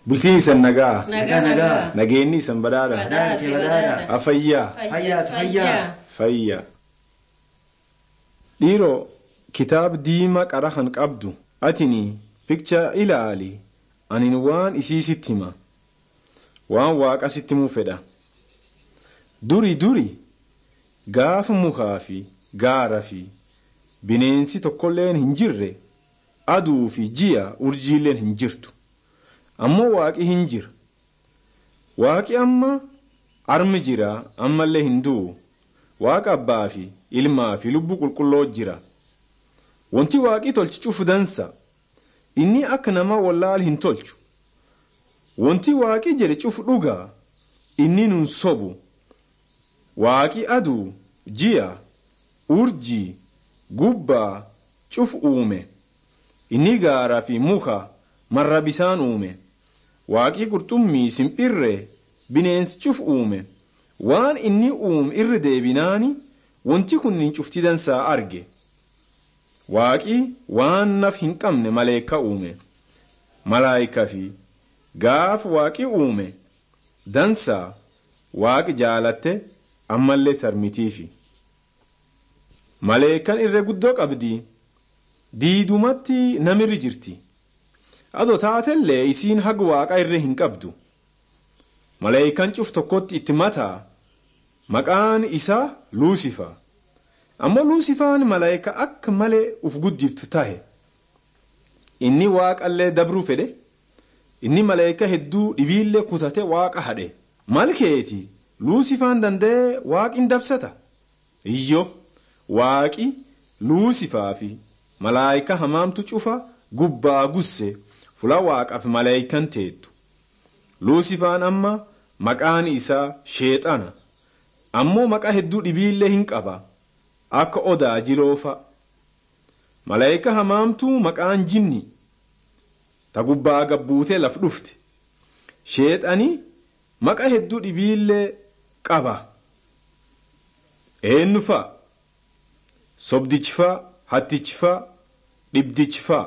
Bultiin isan nagaa. Nagaa nagaa. Nageenyi isan badhaadha. Badhaadha kee badhaadha. Afayyaa. Fayyaatu fayyaa. Fayya. Dhiiroo kitaaba diimaa qara kan qabdu atini pikcha ilaali anin waan isii sitti hima waan waaqa sitti himuu fedha. Duri duri gaafa mukaa fi gaara fi bineensi tokkolleen hin jirre aduu fi ji'a urjiileen hin jirtu ammoo waaqi hin jira. Waaqi amma armi jira ammallee hin du'u. Waaqa abbaa fi ilmaa fi lubbuu qulqulloo jira. Wanti waaqii tolchi cufu dansa. Inni akka nama wallaal hin tolchu. Wanti waaqii jedhe cufu dhugaa. Inni nun sobu. Waaqii aduu, ji'a, urjii, gubbaa, cufu uume. Inni gaaraa fi muka marra bisaan uume. Waaqii qurxummii simpirree bineensi cufu uume. waan inni uume irra deebinaani wanti kunniin cufti dansaa arge waaqii waan naf hin qabne maleeka uume malaayika fi gaafa waaqii uume dansaa waaqi jaalatte ammallee sarmitiifi maleekan irra guddoo qabdi diidumatti namirri jirti adoo taatellee isiin haga waaqa irra hin qabdu. Maleeyikaan cuf tokkotti itti mataa maqaan isaa Luusifaa. Ammoo Luusifaan maleeyikaa akka malee uf guddiftu tahe. Inni waaqallee dabruu fedhe. Inni maleeyikaa hedduu dhibiillee kutate waaqa hadhe. Malkeeti Luusifaan danda'ee waaqin dabsata. Iyyo waaqi Luusifaa fi malaayikaa hamaamtu cufa gubbaa gusse fula waaqaaf maleeyikaan teettu. Luusifaan amma maqaan isaa sheexana ammoo maqaa hedduu dhibiillee hin qaba akka odaa jiloofa malaayika hamaamtuu maqaan jinni ta gubbaa gabbuutee laf dhufte sheexanii maqaa hedduu dhibiillee qaba eenyufaa sobdichifaa hattichifaa dhibdichifaa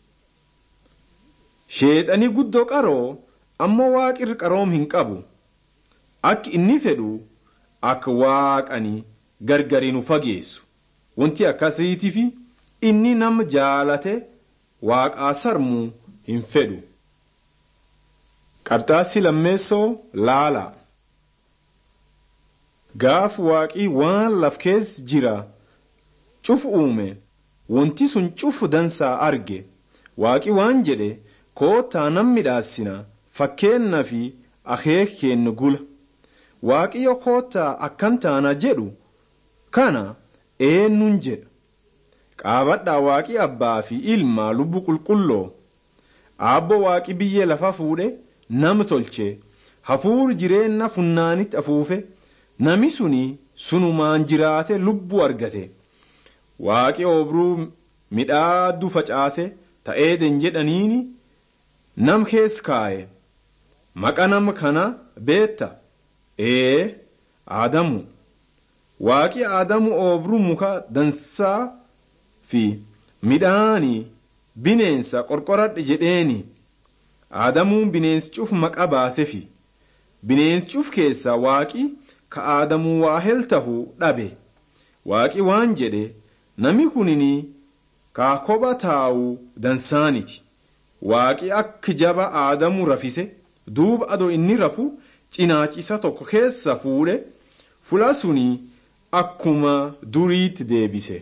sheexanii guddoo qaroo. ammoo waaqirri qaroom hin qabu akka inni fedhu akka waaqanii gargari nu fageessu wanti akkasiitiif inni nama jaalate waaqaa sarmuu hin fedhu. qarxaassi lammeessoo laala gaaf waaqii waan laf keessa jira cufu uume wanti sun cufu dansaa arge waaqii waan jedhe koottaa nam midhaasina. fakkeenna fi akeek kennu gula waaqayyo koottaa akkan taana jedhu kana eenyuun jedha qaabadhaa waaqii abbaa fi ilmaa lubbu qulqulloo aabbo waaqii biyyee lafa fuudhe nama tolche hafuuri jireenya funnaanitti afuufe nami suni sunumaan jiraate lubbuu argate waaqii obruu midhaaddu facaase ta'eeden jedhaniini nam keessa kaa'e. Maqa nama kana beetta ee Aadamu waaqi Aadamu oobruu muka dansaa fi midhaanii bineensa qorqoradhe jedheeni Aadamuun bineensi cuf maqa baasefi bineensi cuf keessaa waaqi ka Aadamuu waa hel tahuu dhabe waaqi waan jedhe nami kunini kaa kopha taa'uu dansaaniti waaqi akka jaba Aadamuu rafise. duuba adoo inni rafu cinaachisa tokko keessa fuudhe fula suni akkuma duriitti deebise.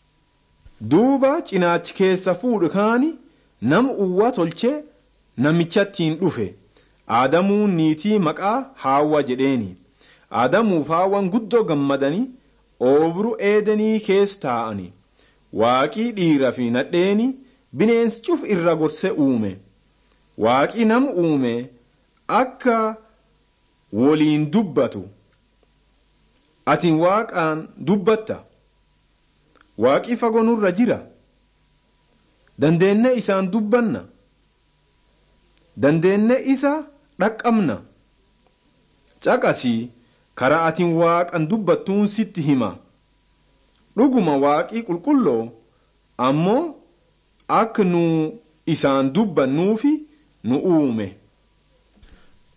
Duuba cinaachi keessa fuudhe kaani nama uwwa tolchee namichattiin dhufe aadamuun niitii maqaa haawwa jedheeni aadamuuf haawwan guddoo gammadanii oobru eedanii keessa taa'ani waaqii dhiira fi nadheeni bineensi cuf irra gorsee uume waaqii nama uume. akka waliin dubbatu ati waaqaan dubbatta waaqii fagoo nurra jira dandeenne isaan dubbanna dandeenne isa dhaqqabna caqasii karaa atiin waaqan dubbattuun sitti hima dhuguma waaqii qulqulloo ammoo akka nu isaan dubbannuufi nu uume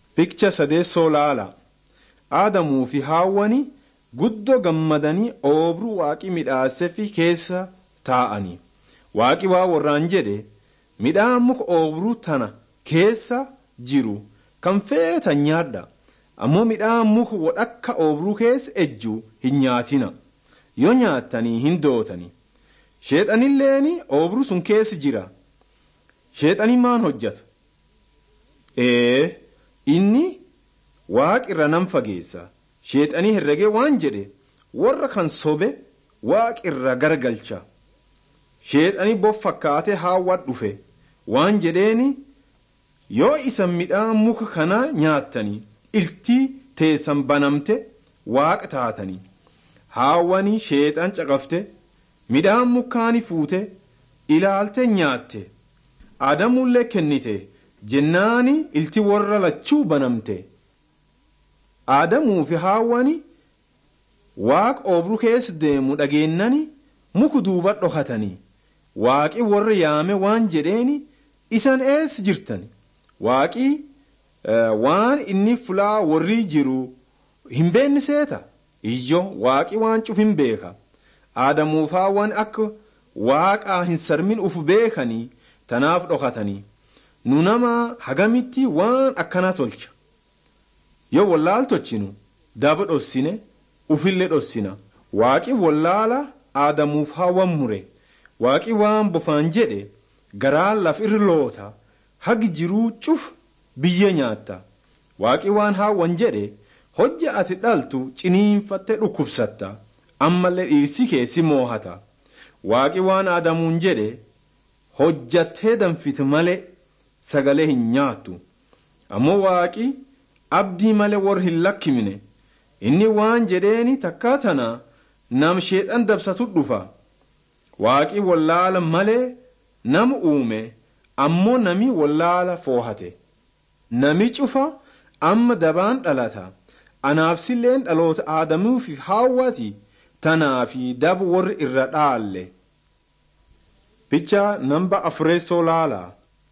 Picha sadeessoo laala. Aadamuu fi haawwani guddoo gammadanii oobruu waaqi midhaasefi keessa taa'anii. Waaqi waa warraan jedhe midhaan muka oobruu tana keessa jiru kan feetan nyaadha. Ammoo midhaan muka wadhakka oobruu keessa ejju hin nyaatina. Yoo nyaattanii hin dootani. Sheexanilleeni oobruu sun keessa jira. Sheexanii maan hojjata? Ee inni waaqi irra nan fageessa. Sheexanii herregee waan jedhe warra kan sobe waaqi irra garagalcha. Sheexanii bof fakkaatee haawwat dhufe waan jedheeni yoo isan midhaan muka kana nyaattanii iltii teessan banamte waaqa taatanii. Haawwanii sheexan caqafte midhaan mukaani fuute ilaalte nyaatte. Aadamullee kennite jennaani ilti warra lachuu banamte. Aadamuu fi haawwani waaqa oobruu keessa deemu dhageennani muku duuba dhokatanii. Waaqi warra yaame waan jedheeni isan eessa jirtan? Waaqi waan inni fulaa warri jiru hin beekne seeta. Ijjo waaqi waan cuf hin beeka. Aadamuuf haawwan akka waaqaa hin sarmin uf beekanii tanaaf dhokatanii. Nu nama hagamitti waan akkana tolcha. Yoo wallaal tolchinu daba dhossine ufillee dhossina. Waaqi wallaala aadamuuf haawwan mure. Waaqi waan bofaan jedhe garaan laf irra loota hagi jiruu cuf biyya nyaatta. Waaqi waan haawwan jedhe hojja ati dhaltu ciniinfattee dhukkubsatta ammallee dhiirsi kee si moohata. Waaqi waan aadamuun jedhe hojjattee danfite malee sagalee hin nyaattu. Ammoo waaqi abdii malee warra hin lakkimne inni waan jedheeni takkaa tana nam sheexan dabsatu dhufa. Waaqi wallaala malee nama uume ammoo nami wallaala foohate. Nami cufa amma dabaan dhalata. Anaafsilleen dhaloota aadamuufi haawwati tanaafi dabu warri irra dhaalle. Picha namba afureessoo laala.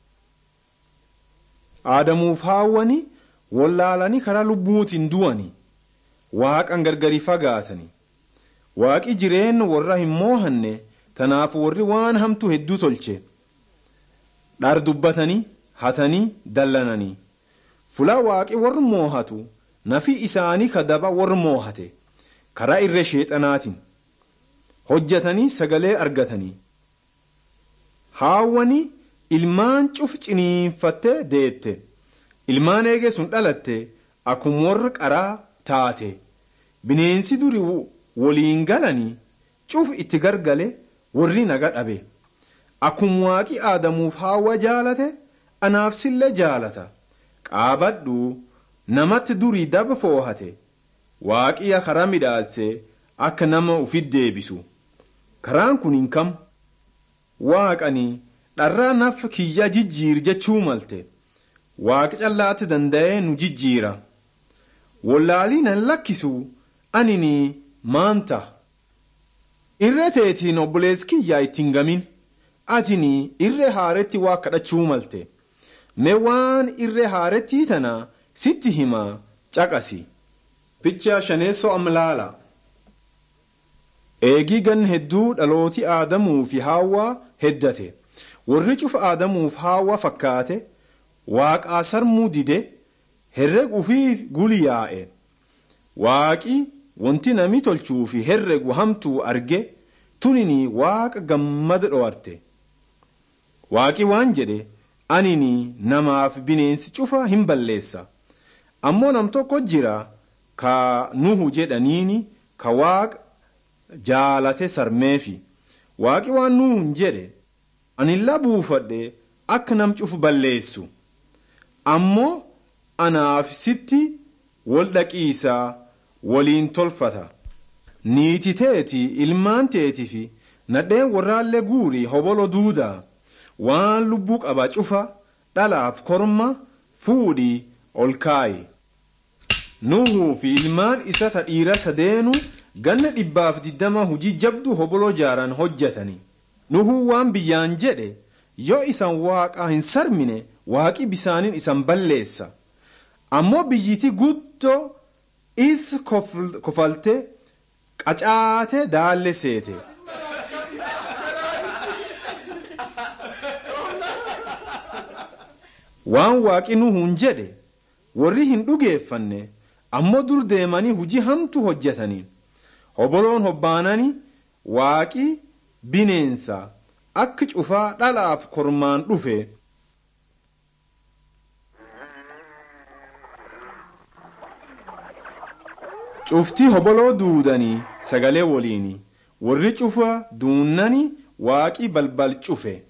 Aadamuuf haawwani wallaalanii karaa lubbuutiin du'ani. Waaqan gargari fagaatani. Waaqi jireenya warra hin moohanne tanaaf warri waan hamtu hedduu tolche. Dhar dubbatanii hatanii dallananii. Fulaa waaqi warra moohatu nafi isaanii kadaba warra moohate karaa irree sheexanaatiin. Hojjatanii sagalee argatanii. Haawwanii ilmaan cuf ciniinfattee deette. Ilmaan eegee sun dhalatte akkuma warra qaraa taate. Bineensi duri waliin galanii cuf itti gargale warri naga dhabe. Akkuma waaqi aadamuuf haawwa jaalate anaaf sillee jaalata. Qaabadhu namatti durii daba foohate. Waaqiya karaa midhaase akka nama ufit deebisu. Karaan kun hin kam. Waaqanii dharraa naf kiyya jijjiir jechuu malte. Waaqa callaatti danda'ee nu jijjiira. Wallaalii nan lakkisu anini maanta. Irree teetiin obboleessi kiyyaa ittiin gamin. Atini irree haaretti waa kadhachuu malte. Mee waan irree haarettii tana sitti himaa caqasi. Picha shaneessoo amlaala. Eegii gan hedduu dhalooti aadamuu fi haawwaa heddate. Warri cufa aadamuuf haawwa fakkaate waaqaa sarmuu dide herregu fi guliyaa'e. Waaqi wanti nami tolchuu fi herregu hamtuu arge tunini waaqa gammada dho'arte. Waaqi waan jedhe anini namaaf bineensi cufa hin balleessa. Ammoo nam tokko jira ka nuhu jedhaniini ka waaqa jaalate sarmeefi. Waaqi waan nuhun jedhe anilla buufadhe akka nam cufu balleessu. Ammoo anaaf sitti wal dhaqiisaa waliin tolfata. Niiti teeti ilmaan teetii fi nadheen warraallee guurii hobolo duudaa waan lubbuu qaba cufa dhalaaf korma fuudhii ol kaayi. Nuhuu fi ilmaan isa ta dhiira sadeenu ganna dhibbaaf diddama hujii jabdu hobolo jaaran hojjetani. Nuhuu waan biyyaan jedhe yoo isan waaqaa hin sarmine waaqi bisaaniin isan balleessa. ammoo biyyiti guddoo is kofalte qacaate daalle seete. waan waaqi nuhuun jedhe warri hin dhugeeffanne ammoo dur deemanii hujii hamtu hojjetanii hoboloon hobbaananii waaqi bineensa akka cufaa dhalaaf kormaan dhufe. cufti hoboloo duudanii sagalee waliini warri cufa duunnani waaqi balbal cufe.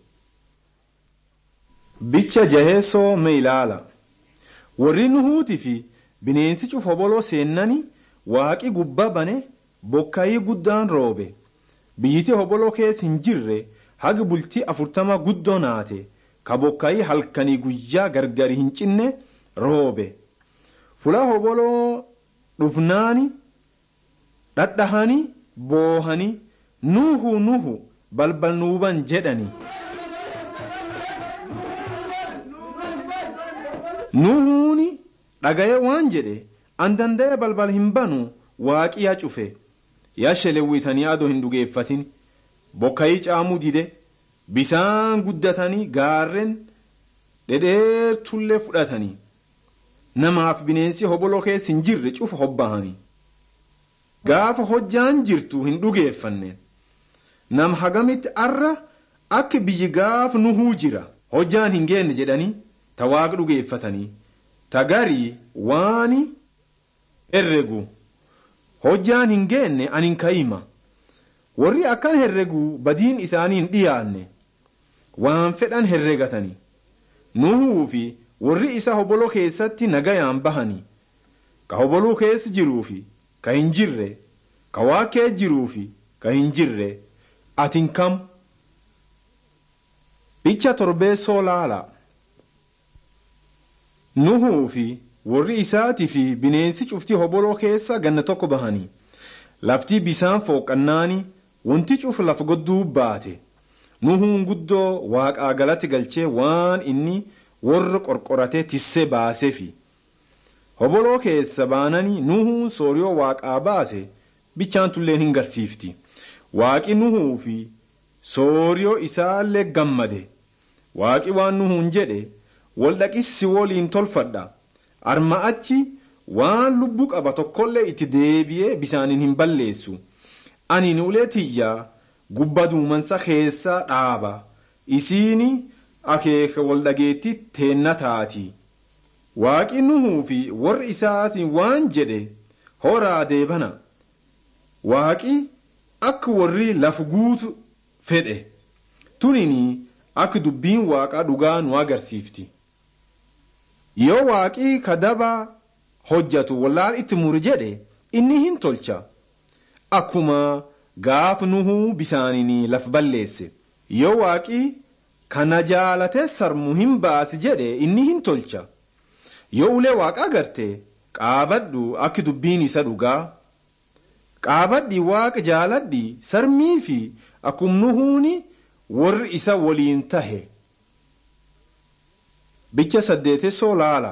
bicha jaheessoo me ilaala warri nuhuuti fi bineensi cufa hoboloo seennani waaqi gubbaa bane bokkayii guddaan roobe biyyiti hoboloo keessa hin jirre haga bultii afurtama guddoo naate ka bokkayii halkanii guyyaa gargari hin cinne roobe fula hoboloo dhufnaani dhadhahanii boohanii nuhu nuhu balbal nuuban jedhani. nuhuuni dhagaye waan jedhe an danda'e balbal hin banu waaqi yaa cufe yaa shelewwitanii adoo hin dhugeeffatin bokkayii caamuu dide bisaan guddatanii gaarren dhedheertullee fudhatanii namaaf bineensi hoboloo keessa hin jirre cufa hobbahanii gaafa hojjaan jirtu hin dhugeeffanne nam hagamitti arra akka biyyi gaaf nuhuu jira hojjaan hin geenne jedhanii ta waaqa dhugeeffatanii ta garii waani herregu hojjaan hin geenne anin ka'ima warri akkan herregu badiin isaanii hin dhiyaanne waan fedhan herregatanii nuhuu fi warri isa hoboloo keessatti nagayaan bahanii ka hoboluu keessa jiruu fi ka hin jirre ka waaqee jiruu fi ka hin jirre atin kam bicha torbeessoo laala. nuhuu fi warri isaatii fi bineensi cuftii hoboloo keessa ganna tokko bahanii laftii bisaan fooqannaani wanti cuf lafa godduu baate nuhuun guddoo waaqaa galatti galchee waan inni warra qorqoratee tissee baaseefi hoboloo keessa baananii nuhuun sooriyoo waaqaa baase bichaan tulleen hin garsiifti waaqi nuhuu fi sooriyoo isaallee gammade waaqi waan nuhuun jedhe waldhaqissi waliin tolfadha arma achi waan lubbuu qaba tokkollee itti deebi'ee bisaaniin hin balleessu ani ulee tiyyaa gubba duumansa keessa dhaaba isiini akeeka waldhageetti teenna taati waaqi nuhuu fi warri isaatiin waan jedhe horaa deebana waaqi akka warri laf guutu fedhe tunini akka dubbiin waaqaa dhugaa nu agarsiifti. yoo waaqii kadaba hojjatu wallaal itti muri jedhe inni hin tolcha akkuma gaaf nuhuu bisaaniin laf balleesse yoo waaqii kana jaalate sarmu hin baasi jedhe inni hin tolcha yoo ulee waaqaa garte qaabadhu akka dubbiin isa dhugaa qaabadhi waaqa jaaladhi sarmii fi akkum nuhuuni warri isa waliin tahe. bicha saddeetessoo laala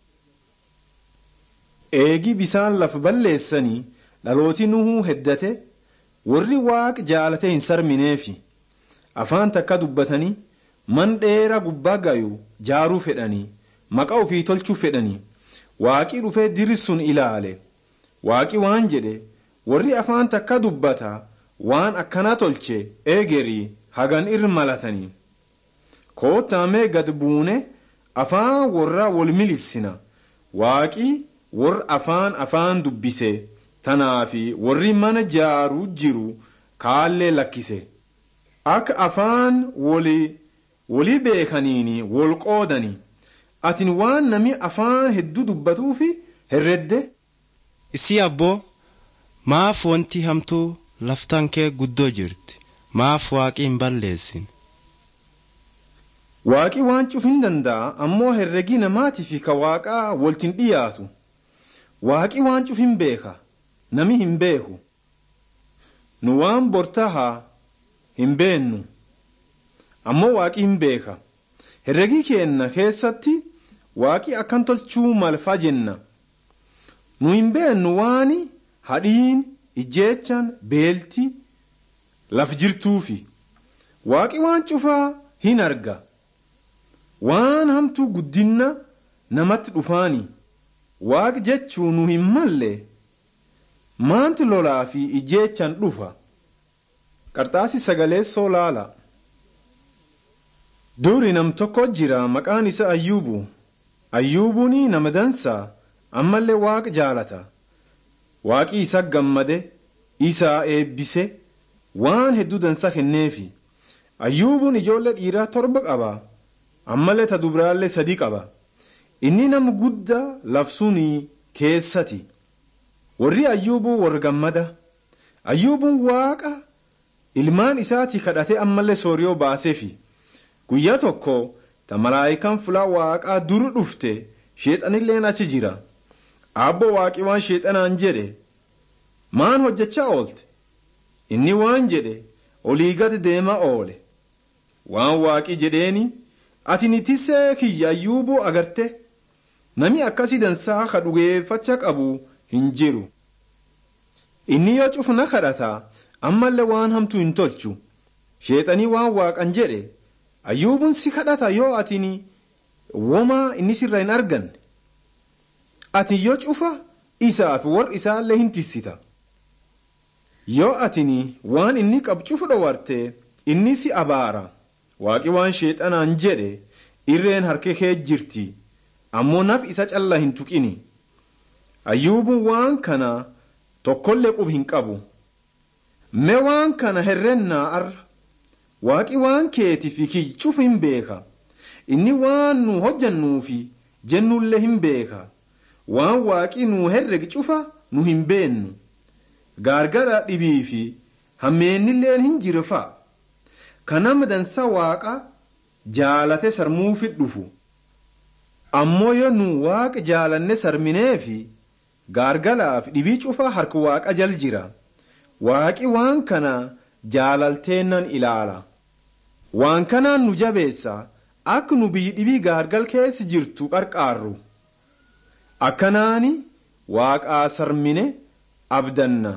eegi bisaan laf balleessanii dhalooti nuhuu heddate warri waaq jaalate hin sarmineefi afaan takka dubbatanii man dheera gubbaa gayu jaaruu fedhanii maqaa ofii tolchuu fedhanii waaqii dhufee diri sun ilaale waaqii waan jedhe warri afaan takka dubbata waan akkana tolche eegerii hagan irra malatanii koottaamee gad buune. afaan warra wal milissina waaqii warra afaan afaan dubbise tanaafi warri mana jaaruu jiru kaallee lakkise akka afaan walii beekaniini wal qoodani atin waan nami afaan hedduu dubbatuufi herredde. isii abboo maaf wanti hamtuu laftan kee guddoo jirti maaf waaqii hin balleessin. waaqi waan cufin danda'a ammoo herregii namaatii fi ka waaqaa waltin dhiyaatu waaqi waan cufin beeka nami hin beeku nu waan bortahaa hin beennu ammoo waaqi hin beeka herregii keenna keessatti waaqi akkan tolchuu malfa jenna nu hin beennu waan hadhiin ijjeechaan beelti laf jirtuufi waaqi waan cufaa hin arga waan hamtuu guddinna namatti dhufaani waaqi jechuu nu hin malle maanti lolaa fi ijjeechaan dhufa qarxaasi sagaleessoo laala duri nam tokko jira maqaan isa ayyuubu ayyuubuun nama dansaa ammallee waaqa jaalata waaqi isa gammade isaa eebbise waan hedduu dansaa kenneefi ayyuubuun ijoollee dhiiraa torba qaba ammallee ta dubraallee sadii qaba inni nama guddaa labsuunii keessati warri ayyuubuu warra gammada ayyuubuun waaqa ilmaan isaatii kadhate ammallee sooriyoo baaseefi guyyaa tokko ta malaayikaan fulaa waaqaa duru dhufte sheexanilleen achi jira abbo waaqi waan sheexanaan jedhe maan hojjechaa oolte inni waan jedhe olii gad deema oole waan waaqi jedheeni ati ni tisee kiyya ayyuubuu agarte nami akkasii dansaa ka dhugeeffacha qabu hin jiru inni yoo cufna kadhata ammallee waan hamtuu hin tolchu sheexanii waan waaqan jedhe ayyuubuun si kadhata yoo atini womaa inni sirra hin arganne ati yoo cufa isaaf warra isaallee hin tissita yoo atini waan inni qabu cufu dhowarte inni si abaara waaqi waan sheexanaan jedhe irreen harka kee jirti ammoo naf isa calla hin tuqini ayyuubuun waan kana tokkollee qub hin qabu mee waan kana herrennaa arra waaqi waan keetii fi kiyya hin beeka inni waan nu hojjannuufi jennullee hin beeka waan waaqi nu herregi cufa nu hin beennu gaargara dhibii fi hammeennilleen hin jirfa kanama dansa waaqa jaalate sarmuufi dhufu ammoo yoo nu waaqa jaalanne sarmineefi gaargalaaf dhibii cufa harka waaqa jal jira waaqi waan kana jaalalteennan ilaala waan kanaan nu jabeessa akka nu biyyi dhibii gaargal keessa jirtu qarqaarru akkanaani waaqaa sarmine abdanna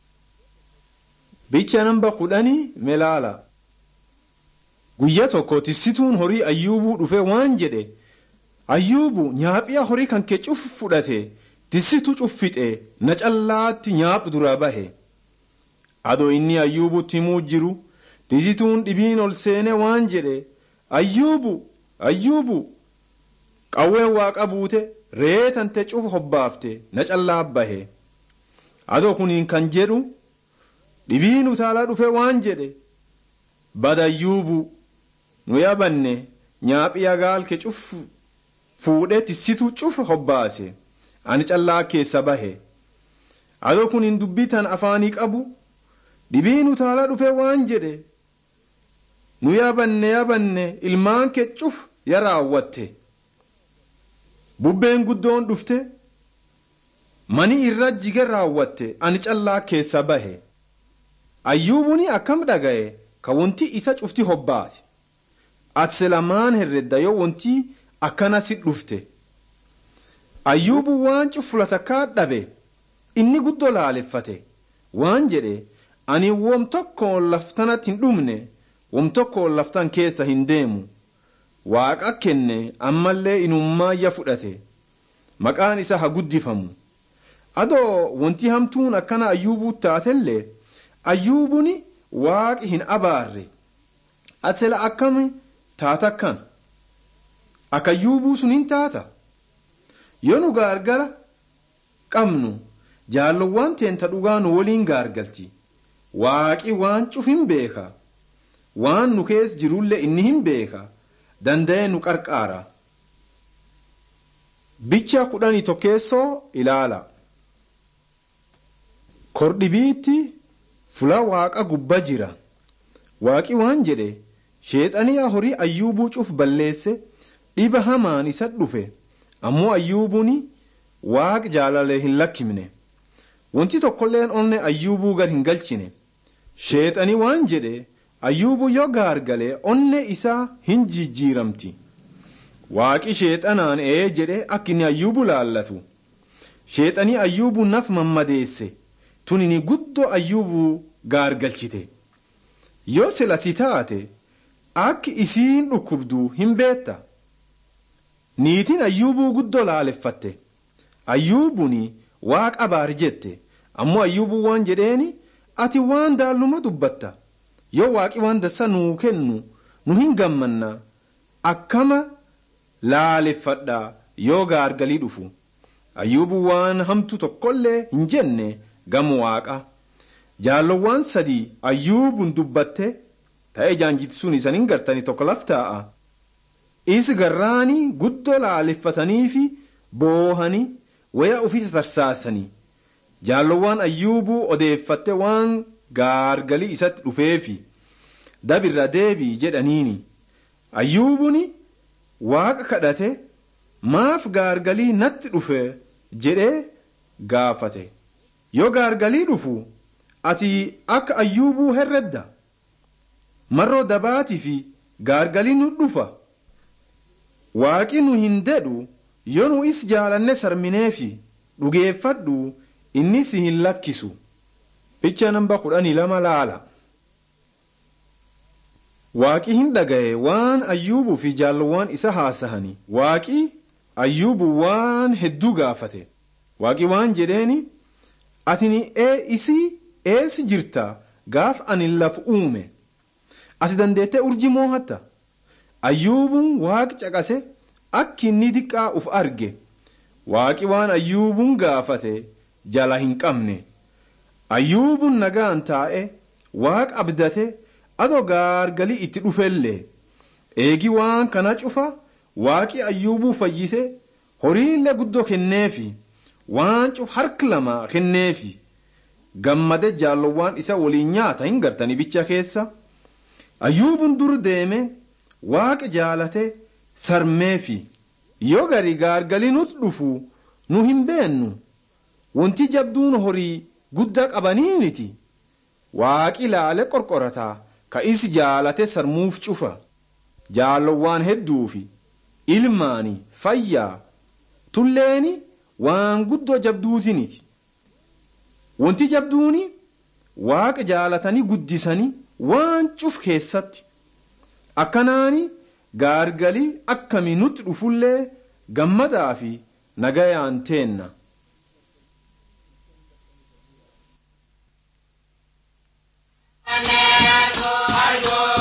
bicha namba kudhanii melaala guyyaa tokko tissituun horii ayyuubuu dhufe waan jedhe ayyuubu nyaaphiya horii kan kee cuf fudhate tissitu cuffixe na callaatti nyaaphu dura bahe adoo inni ayyuubutti himuu jiru tissituun dhibiin ol seene waan jedhe ayyuubu ayyuubu qawween waaqa buute reetante cufa hobbaafte na callaa bahe adoo kuniin kan jedhu dhibiin utaalaa dhufe waan jedhe badayyuubu nu yabanne nyaaphiya gaalke cuf fuudhee tissituu cufa hobbaase ani callaa keessa bahe adoo kuniin dubbii tan afaanii qabu dhibiin utaalaa dhufe waan jedhe nu yabanne yabanne ilmaan kee cuf ya raawwatte bubbeen guddoon dhufte mani irra jige raawwatte ani callaa keessa bahe ayyuubuni akkam dhaga'e ka wanti isa cufti hobbaate ati selamaan herredda yoo wanti akkana si dhufte ayyuubu waan cufulatakkaa dhabe inni guddoo laaleffate waan jedhe ani wom tokkoon laftanatti hin dhumne wom tokkoon laftan keessa hin deemu waaqa kenne ammallee inummaayya fudhate maqaan isa haa guddifamu adoo wanti hamtuun akkana ayyuubuu taatellee ayyuubuni waaqi hin abaarre atela akkami taata akkan akka ayyuubuu sun hin taata yoo nu gaargara qabnu jaallowwan teenta dhugaa nu waliin gaargalti waaqi waan cuf hin beeka waan nu keessa jirullee inni hin beeka danda'ee nu qarqaara bicha kudhanii tokkeessoo ilaala kordhibiitti fula waaqa gubba jira waaqi waan jedhe sheexaniyaa horii ayyuubuu cuf balleesse dhiba hamaan isa dhufe ammoo ayyuubuun waaq jaalalee hin lakkimne wanti tokkolleen onne ayyuubuu gar hin galchine sheexanii waan jedhe ayyuubuu yoo gaargalee onne isaa hin jijjiiramti waaqi sheexanaan ee jedhe akka inni ayyuubu laallatu sheexanii ayyuubu naf mammadeesse tunini guddoo ayyuubu gaargalchite yoo sila si taate akka isiin dhukkubdu hin beetta niitiin ayyuubuu guddoo laaleffatte ayyuubuni waaqa baar jette ammoo ayyuubuu waan jedheeni ati waan daalluma dubbatta yoo waaqi waan dassa nuu kennu nu hin gammanna akkama laaleffadha yoo gaargalii dhufu ayyuubuu waan hamtu tokkollee hin jenne gamu waaqa jaallowwan sadii ayyuubun dubbatte ta'ee jaanjiti sun isan hin gartani tokko laftaa'a is garraanii guddoo laaleffatanii fi boohanii waya ufisa tarsaasanii jaallowwan ayyuubuu odeeffatte waan gaargalii isatti dhufeefi dabirra deebii jedhaniini ayyuubuni waaqa kadhate maaf gaargalii natti dhufe jedhee gaafate yoo gaargalii dhufu ati akka ayyuubuu herredda marroo dabaatii fi gaargalii nu dhufa waaqi nu hin dedhu yoo nu is jaalanne sarmineefi dhugeeffadhu inni si hin lakkisu picha namba kudhanii lama laala waaqi hin dhagaye waan ayyuubuu fi jaallowwan isa haasahani waaqi ayyuubu waan hedduu gaafate waaqi waan jedheeni atini ee isii eessi jirta gaaf ani laf uume ati dandeettee urjii moohatta ayyuubuun waaqi caqase akki inni diqqaa uf arge waaqi waan ayyuubuun gaafate jala hin qabne ayyuubuun nagaan taa'e waaqa abdate adoo gaargalii itti dhufellee eegi waan kana cufa waaqi ayyuubuu fayyise horiillee guddoo kenneefi waan cuf harka lama kenneefi gammade jaallowwan isa waliin nyaata hin gartani bicha keessa ayyuubuun dur deeme waaqa jaalate sarmeefi yoo gari gaargalii nuti dhufu nu hin beennu wanti jabduun horii guddaa qabaniiniti waaqi laale qorqorataa ka is jaalate sarmuuf cufa jaallowwan hedduufi ilmaani fayyaa tulleeni waan guddoo jabduutiniti wanti jabduuni waaqa jaalatanii guddisanii waan cuf keessatti akkanaani gaargalii akkami nutti dhufullee gammadaa fi nagayaan teenna. Ayo